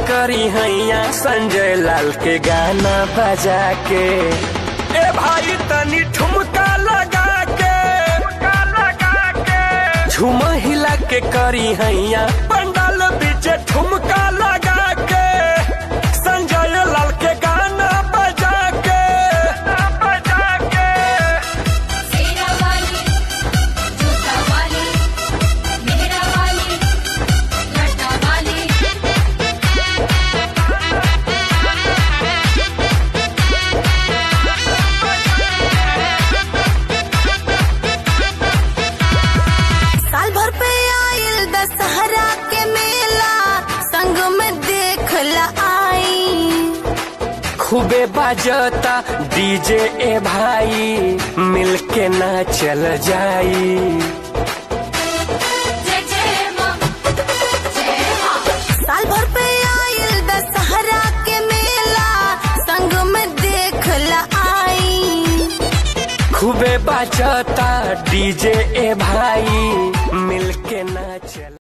करी हैया संजय लाल के गाना बजा के ए भाई तनी ठुमका लगा के लगा के झूम हिला के करी हैया पंडाल बीच ठुमका लगा के संजय लाल के गाना बजा के बजा के सेरा वाली जूता वाली मेरा वाली लटा वाली साल भर पे आइल दशहरा के मेला संग में देख ला आई खूबे बाजता डीजे ए भाई मिलके ना चल जाई जय जय मां जय मां साल भर पे आइल दशहरा के मेला संग में देख ला आई खूबे बाजता डीजे ए भाई मिलके ना चल